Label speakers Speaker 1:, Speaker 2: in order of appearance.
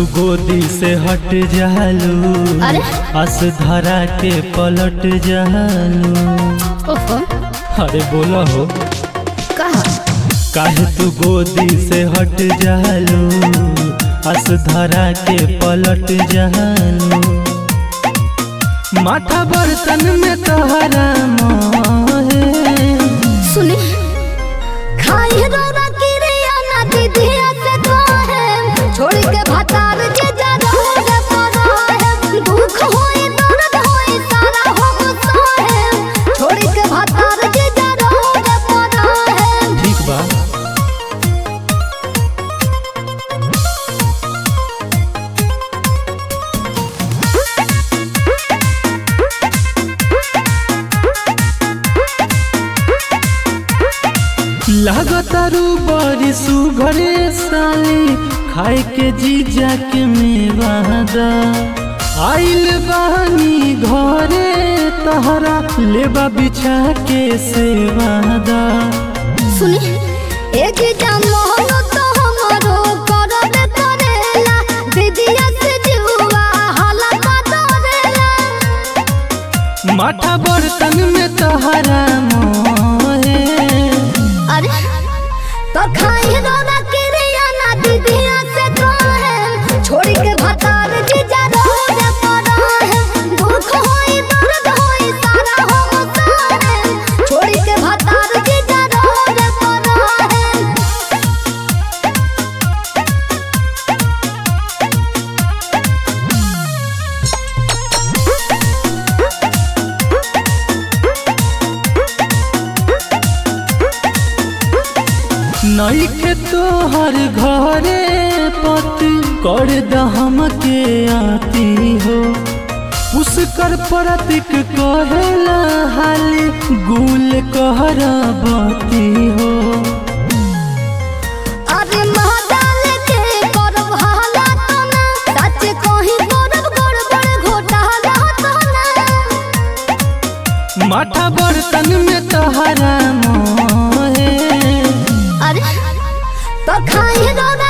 Speaker 1: तू गोदी से हट जालू
Speaker 2: अरे?
Speaker 1: आस धरा के पलट जालू
Speaker 2: ओहो
Speaker 1: अरे बोला हो
Speaker 2: कहा
Speaker 1: काहे तू गोदी से हट जालू आस धरा के पलट जालू माथा बर्तन में तोहरा मोहे
Speaker 2: सुनी खाई रोरा किरिया ना दीदिया से कहे छोड़ के भतार जे जा रोगे पड़ा है दुख होई दर्द होई सारा हो सहे छोड़ के भतार जे जा रोगे पड़ा है
Speaker 1: ठीक बा लागतारू बड़ी सुघरे साली खाए के जीजा के मेवादा आइल बानी घरे तहरा लेबा बिछा के सेवादा
Speaker 2: सुनी एक जाम मोहनो तो हमरो करब करेला दीदिया से जुआ हाला का डरेला
Speaker 1: माथा बर्तन में तहरा मोहे
Speaker 2: अरे तो खाई रोना किरिया ना दीदिया से कहे छोड़ी के भतार जीजा रोज पड़ा है दुख होई दर्द होई सारा हो सारे छोड़ी के भतार जीजा रोज पड़ा है
Speaker 1: नईखे तोहर घरे पति कर दहम के आती हो उसकर प्रतीक कहेला हाली गुल कहर बती हो
Speaker 2: अरे महादाल के करब हाला तो ना सच कहीं करब गड़बड़ घोटाला तो ना
Speaker 1: माथा बर्तन में तहरा मोहे
Speaker 2: अरे तो खाई रोना